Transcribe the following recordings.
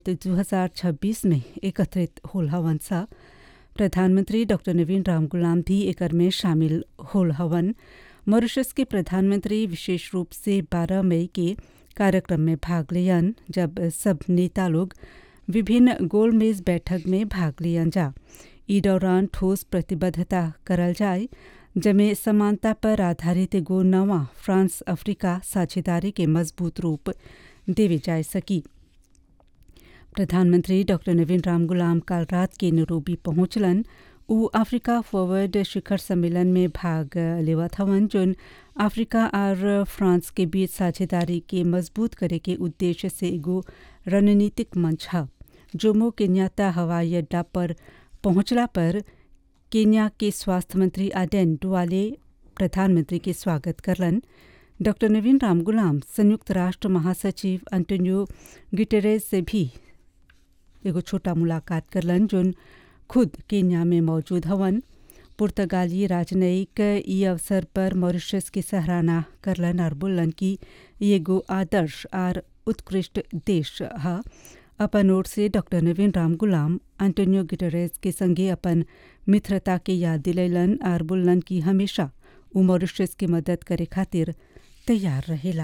2026 में एकत्रित होल हवन सा प्रधानमंत्री डॉक्टर नवीन राम गुलाम भी एकर में शामिल होल हवन मॉरिशस के प्रधानमंत्री विशेष रूप से 12 मई के कार्यक्रम में भाग लियन जब सब नेता लोग विभिन्न गोलमेज बैठक में भाग लियन जा ई दौरान ठोस प्रतिबद्धता करल जाए जमे समानता पर आधारित एगो नवा फ्रांस अफ्रीका साझेदारी के मजबूत रूप देवे जा सकी प्रधानमंत्री डॉक्टर नवीन राम गुलाम काल रात के नैरोबी पहुंचलन उ अफ्रीका फॉरवर्ड शिखर सम्मेलन में भाग लेवत हवन जोन अफ्रीका और फ्रांस के बीच साझेदारी के मजबूत करे के उद्देश्य से एगो रणनीतिक मंच है जोमो केन्याता हवाई अड्डा पर पहुंचला पर केन्या के स्वास्थ्य मंत्री आडेन डुआले प्रधानमंत्री के स्वागत करलन डॉक्टर नवीन राम गुलाम संयुक्त राष्ट्र महासचिव अंटोनियो गिटेरेस से भी एगो छोटा मुलाकात करलन जोन खुद केन्या में मौजूद हवन पुर्तगाली राजनयिक ई अवसर पर मॉरिशस की सराहना करलन और बोलन कि ये एगो आदर्श और उत्कृष्ट देश है अपन ओर से डॉक्टर नवीन राम गुलाम एंटोनियो गिटरेस के संगे अपन मित्रता के याद दिलैलन और बोलन कि हमेशा उ मॉरिशस की मदद करे खातिर तैयार रहेला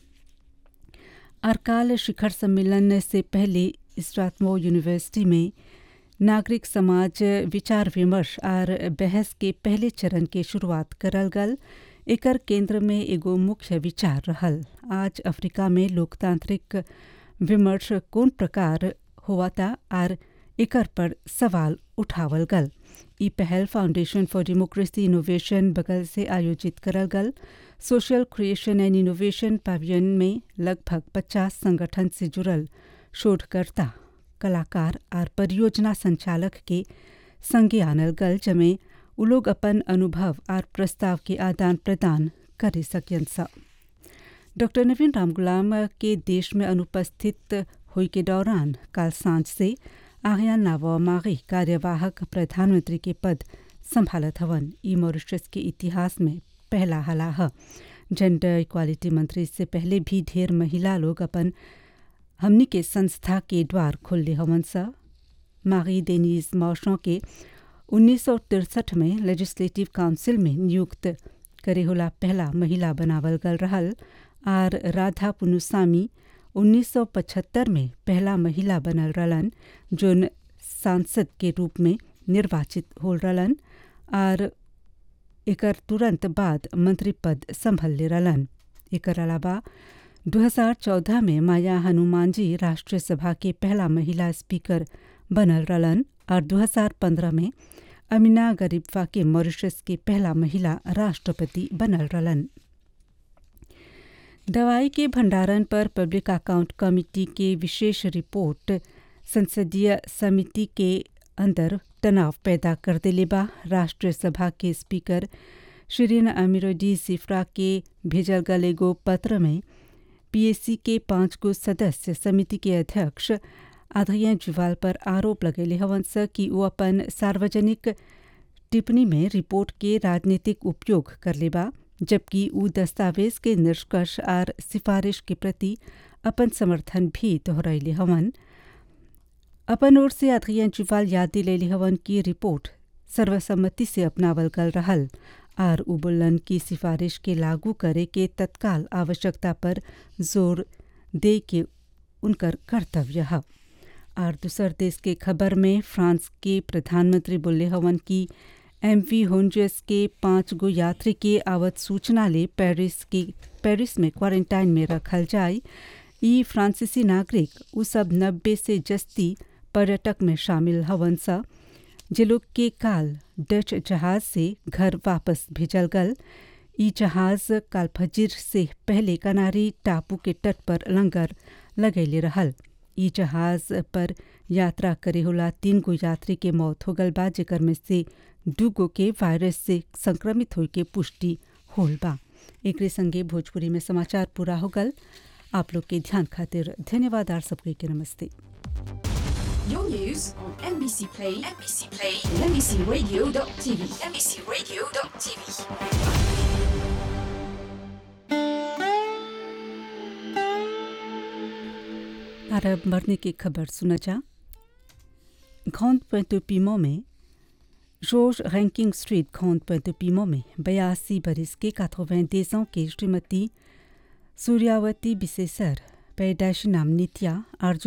अरकाल शिखर सम्मेलन से पहले स्ट्राथमो यूनिवर्सिटी में नागरिक समाज विचार विमर्श और बहस के पहले चरण के शुरुआत करल गल एकर केंद्र में एगो मुख्य विचार रहल आज अफ्रीका में लोकतांत्रिक विमर्श कौन प्रकार हुआ था और एकर पर सवाल उठावल गल ई पहल फाउंडेशन फॉर डेमोक्रेसी इनोवेशन बगल से आयोजित करल गल social creation and innovation pavilion में लगभग 50 संगठन से जुड़ल शोधकर्ता कलाकार और परियोजना संचालक के संगे आनल गल जमे उ लोग अपन अनुभव और प्रस्ताव के आदान प्रदान कर सकन सा डॉक्टर नवीन राम गुलाम के देश में अनुपस्थित हुई के दौरान कल सांझ से आहिया नावमागी कार्यवाहक प्रधानमंत्री के पद संभालत हवन ई मॉरिशस के इतिहास में पहला हला है जेंडर इक्वालिटी मंत्री से पहले भी ढेर महिला लोग अपन हमनी के संस्था के द्वार खोलले हवन सा मारी डेनिस मौशों के उन्नीस में लेजिस्लेटिव काउंसिल में नियुक्त करे होला पहला महिला बनावल गल रहल और राधा पुनुसामी 1975 में पहला महिला बनल रहलन जोन सांसद के रूप में निर्वाचित हो रहलन और एकर तुरंत बाद मंत्री पद संभल ले रहलन एकर अलावा 2014 में माया हनुमान जी राष्ट्रीय सभा के पहला महिला स्पीकर बनल रहलन और 2015 में अमीना गरीबवा के मॉरिशस के पहला महिला राष्ट्रपति बनल रहलन दवाई के भंडारण पर पब्लिक अकाउंट कमेटी के विशेष रिपोर्ट संसदीय समिति के अंदर तनाव पैदा कर दिले बा राष्ट्रीय सभा के स्पीकर शिरीन अमीरुद्दी सिफ्रा के भेजल गल एगो पत्र में पीएससी के पांच गो सदस्य समिति के अध्यक्ष आधरिया जुवाल पर आरोप लगेले हवन स कि वो अपन सार्वजनिक टिप्पणी में रिपोर्ट के राजनीतिक उपयोग कर लेबा जबकि उ दस्तावेज के निष्कर्ष और सिफारिश के प्रति अपन समर्थन भी दोहरैले हवन अपन ओर से अधरिया जुवाल याद दिलैले हवन की रिपोर्ट सर्वसम्मति से अपनावल गल रहल और उबुल्लन की सिफारिश के लागू करे के तत्काल आवश्यकता पर जोर दे के उनकर कर्तव्य है और दूसर देश के खबर में फ्रांस के प्रधानमंत्री बोले हवन की एम वी होंजस के पाँच गो यात्री के आवत सूचना ले पेरिस के पेरिस में क्वारंटाइन में रखल जाए ई फ्रांसीसी नागरिक उ सब नब्बे से जस्ती पर्यटक में शामिल हवन सा जे लोग के काल डच जहाज से घर वापस भेजल गल ई जहाज काल फजीर से पहले कनारी टापू के तट पर लंगर लगैले रहल ई जहाज पर यात्रा करे होला तीन गो यात्री के मौत हो गल बा जेकर में से दू गो के वायरस से संक्रमित होए के पुष्टि होल बा एकरे संगे भोजपुरी में समाचार पूरा हो गल आप लोग के ध्यान खातिर धन्यवाद आर सबके के नमस्ते Your news on NBC Play, NBC Play, and NBCRadio.tv, NBCRadio.tv. अरब मरने की खबर सुना जा घोंद पेंतुपीमो में जॉर्ज रैंकिंग स्ट्रीट घोंद पेंतुपीमो में बयासी बरस के काथोवैं देशों की श्रीमती सूर्यावती बिसेसर पैदाश नाम नित्या अर्जुन